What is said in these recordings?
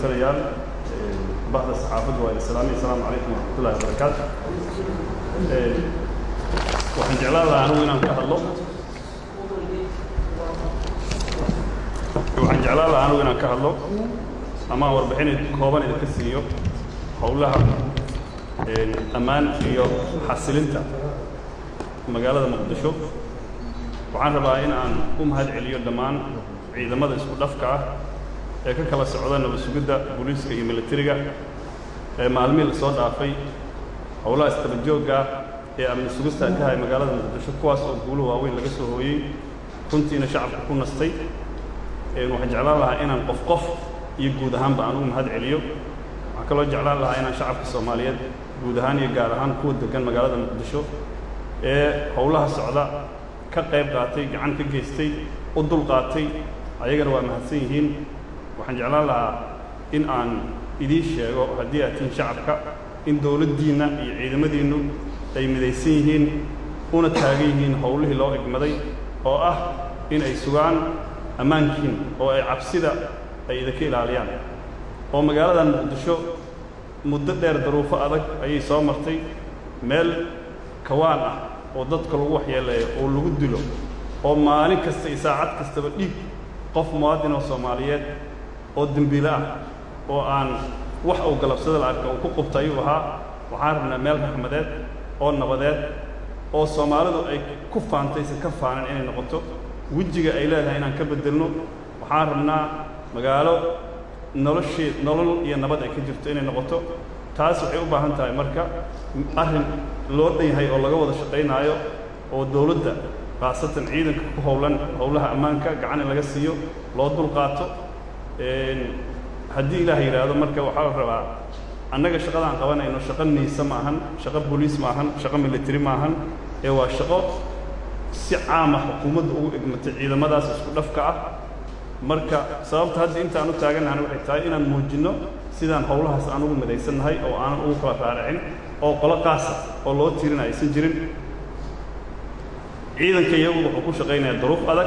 dhegaysanayaan bahda saxaafadda waa islaamiya asalaamu calaykum waraxmatullahi wabarakaatu waxaan jeclaan lahaa anigu inaan ka hadlo waxaan jeclaan lahaa anigu inaan ka hadlo ama aan warbixin kooban idinka siiyo howlaha ammaan iyo xasilinta magaalada muqdisho waxaan rabaa in aan u mahad celiyo dhammaan ciidamada isku dhafka ah ee ka kala socda nabad sugidda booliiska iyo militariga ee maalmihii la soo dhaafay howlaha istabadjoogga ee amni sugista ka hay magaalada muqdisho kuwaas oo guulo waaweyn laga soo hooyey runtiina shacabka ku nastay waxaan jeclaan lahaa inaan qof qof iyo guud ahaanba aan ugu mahad celiyo waxaan kaloo jeclaan lahaa inaan shacabka soomaaliyeed guud ahaan iyo gaar ahaan kuwa degan magaalada muqdisho ee howlaha socda ka qayb qaatay gacan ka geystay u dul qaatay ayagana waa mahadsan yihiin waxaan jeclaan lahaa in aan idiin sheego haddii aad tihiin shacabka in dowladdiinna iyo ciidamadiinnu ay midaysan yihiin una taagan yihiin howlihii loo egmaday oo ah in ay sugaan ammaankiin oo ay cabsida ay idinka ilaaliyaan oo magaaladan muqdisho muddo dheer daruufo adag ayay soo martay meel kawaan ah oo dadka lagu waxyeeleeyo oo lagu dilo oo maalin kasta iyo saacad kastaba dhiig qof muwaadin oo soomaaliyeed oo dembiile ah oo aan wax uu galabsada la arka uu ku qubta ayuu ahaa waxaan rabnaa meel raxmadeed oo nabadeed oo soomaalidu ay ku faantaysa ka faanan inay noqoto wejiga ay leedahay inaan ka beddelno waxaan rabnaa magaalo nolosheed nolol iyo nabad ay ka jirto inay noqoto taas waxay u baahan tahay marka arrin loo dhan yahay oo laga wada shaqaynaayo oo dowladda khaasatan ciidanka ku howlan howlaha ammaanka gacan in laga siiyo loo dul qaato haddii ilaah yidhaahdo marka waxaa la rabaa annaga shaqadaan qabanayno shaqo niisa ma ahan shaqo booliis ma ahan shaqo military ma ahan ee waa shaqo si caama xukuumadda ugu egmatay ciidamadaas isku dhafka ah marka sababta hadda intaan u taagannahan waxay tahay inaan muujinno sidaan howlahaas aan ugu midaysannahay oo aanan ugu kala raaricin oo qolo qaasa oo loo tiirina aysan jirin ciidanka iyagu wuxuu ku shaqaynayaa duruuf adag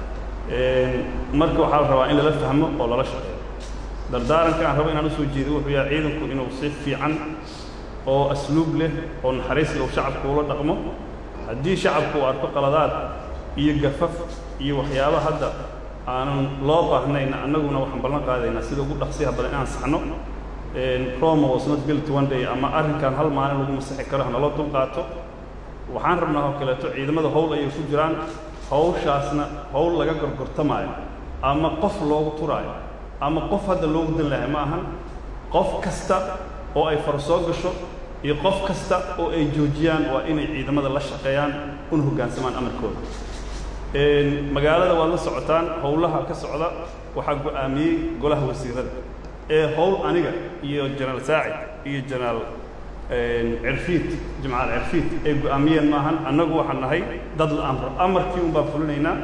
marka waxaa la rabaa in lala fahmo oo lala shaqeeyo dardaaranka aan rabo inaan usoo jeedo wuxuu yahay ciidanku inuu si fiican oo asluub leh oo naxariis leh shacabku ula dhaqmo haddii shacabku uu arko qaladaad iyo gafaf iyo waxyaaba hadda aanan loo baahnayn annaguna waxaan ballan qaadaynaa sida ugu dhaqsiyaha badan inaan saxno roma was not built one day ama arrinkan hal maalin lagu masixi karo hanaloo dul qaato waxaan rabnaa oo kaleeto ciidamada howl ayay ku jiraan hawshaasna howl laga gorgortamaayo ama qof loogu turaayo ama qof hadda loogu dan lahay ma ahan qof kasta oo ay far soo gasho iyo qof kasta oo ay joojiyaan waa inay ciidamada la shaqeeyaan una hoggaansamaan amarkooda magaalada waad la socotaan howlaha ka socda waxaa go'aamiyey golaha wasiirada ee howl aniga iyo jenaraal saacid iyo jenaraal cirfiid jimcaal cirfiid ay go'aamiyeen maahan annagu waxaan nahay dad la amro amarkii un baan fulinaynaa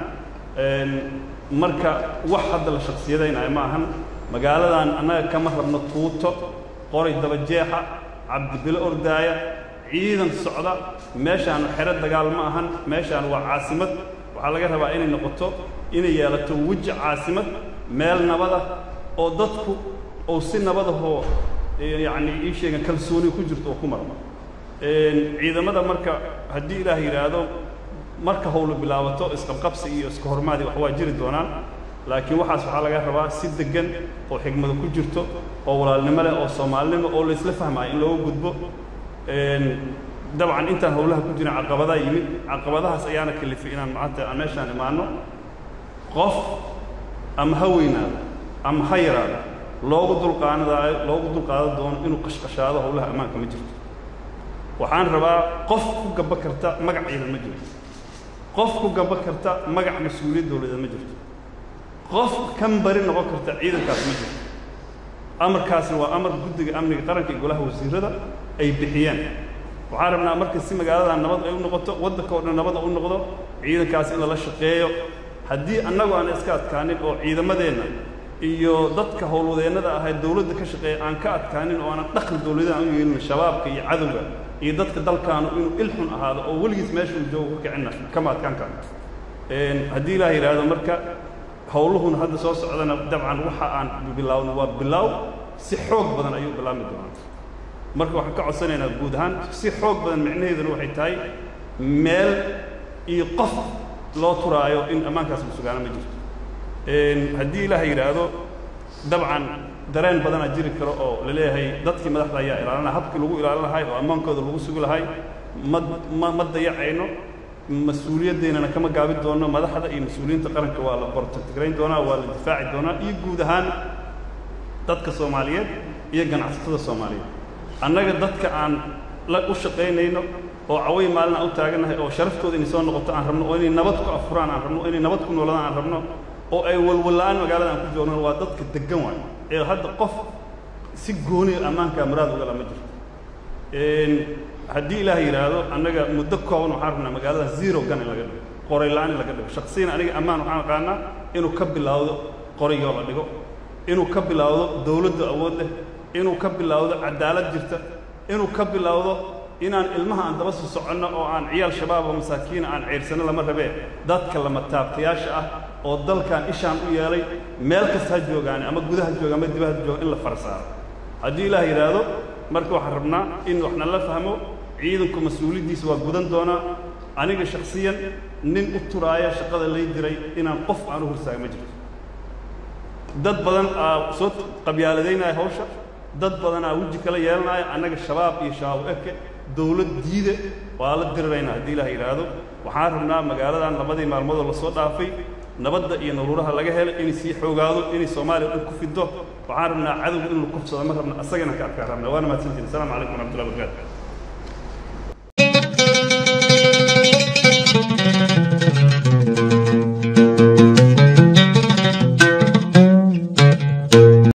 marka wax hadda la shaksiyadaynayo ma ahan magaaladan annaga kama rabno tuuto qoray dabajeexa cabdibilo ordaaya ciidan socda meeshaan xero dagaal ma ahan meeshaan waa caasimad waxaa laga rabaa inay noqoto inay yeelato weji caasimad meel nabada oo dadku ou si nabadahoo yacni ii sheegan kalsooni ku jirto oo ku marmo ciidamada marka haddii ilaah yidhaahdo marka howlu bilaabato isqabqabsi iyo iska hormaadi wax waa jiri doonaan laakiin waxaas waxaa laga rabaa si deggan oo xigmado ku jirto oo walaalnimo leh oo soomaalinimo oo laysla fahmaayo in looga gudbo dabcan intaan howlaha ku jirin caqabadaa yimid caqabadahaas ayaana kalifay inaan maanta aan meeshaan imaanno qof ama ha weynaado ama ha yaraado loogu dulqaanadaayo loogu dulqaadan doono inuu qashqashaado howlaha ammaanka ma jirto waxaan rabaa qof ku gaba karta magac ciidan ma jirto qof ku gaba karta magac mas-uuliyad dowladeed ma jirto qof kan bari noqon karta ciidankaas ma jirto amarkaasna waa amar guddiga amniga qaranka iyo golaha wasiirada ay bixiyeen waxaan rabnaa marka si magaaladan nabad ay u noqoto waddanka oo dhan nabada u noqdo ciidankaas in lala shaqeeyo haddii annagu aan iska adkaanin oo ciidamadeenna iyo dadka howlwadeennada ahayd dowladda ka shaqeeya aan ka adkaanin oo aanan dhaqan dowladaha aan u yeelin shabaabka iyo cadowga iyo dadka dalkaanu inuu ilxun ahaado oo weligiis meeshuu joogo ka kicinna kama adkaan karo haddii ilaah yidhaahdo marka howluhuna hadda soo socdana dabcan waxa aan bilaawno waa bilaaw si xoog badan ayuu bilaabmi doonaa marka waxaan ka codsanaynaa guud ahaan si xoog badan micnaheeduna waxay tahay meel iyo qof loo turaayo in ammaankaas la sugaana ma jirto haddii ilaah yidhaahdo dabcan dareen badanaa jiri karo oo la leeyahay dadkii madaxda ayaa ilaalinaya habkii lagu ilaalin lahay oo ammaankooda lagu sugi lahay ma ma ma dayacayno mas-uuliyaddeenana kama gaabi doonno madaxda iyo mas-uuliyiinta qaranka waa la bortatigrayn doonaa waa la difaaci doonaa iyo guud ahaan dadka soomaaliyeed iyo ganacsatada soomaaliyeed annaga dadka aan la u shaqaynayno oo caway maalin aan u taagannahay oo sharaftooda inay soo noqoto aan rabno oo inay nabad ku afuraan aan rabno oo inay nabad ku nooladaan aan rabno oo ay walwalla'aan magaalada aan ku joogno waa dadka deggan waayo ee hadda qof si gooniya ammaankaa muraad ugala ma jirto haddii ilaah yidhaahdo annaga muddo kooban waxaan rabnaa magaalada zero gun in laga dhigo qoray la'aan in laga dhigo shaksiyan aniga ammaan waxaan aqaanaa inuu ka bilaawdo qorayoo la dhigo inuu ka bilaawdo dawladdu awood leh inuu ka bilaawdo cadaalad jirta inuu ka bilaawdo inaan ilmaha aan daba soo soconno oo aan ciyaal shabaab oo masaakiina aan ceyrsanno lama rabee dadka lama taabtayaasha ah oo dalkan ishaan u yeelay meel kasta ha joogaane ama gudaha jooga ama dibaha jooga in la farsaaro haddii ilaah yidhaahdo marka waxaan rabnaa in waxna la fahmo ciidanku mas-uuliyaddiisa waa gudan doonaa aniga shaksiyan nin u turaaya shaqada lay diray inaan qof aan u horsaaga ma jirto dad badan aa soo qabyaaladaynaya hawsha dad badan aa weji kala yeelanaya annaga shabaab iyo shabaab eke dawlad diide waa la diriraynaa haddii ilaah yidhaahdo waxaan rabnaa magaaladan labadii maalmoodoo lasoo dhaafay nabadda iyo naruuraha laga helay inay sii xoogaado inay soomaaliya dhan ku fido waxaan rabnaa cadowga in la kufsado ma rabna asagana ka adkaan rabna waana mahadsantiin assalamu calaykum waraxmatullahi wabarakatu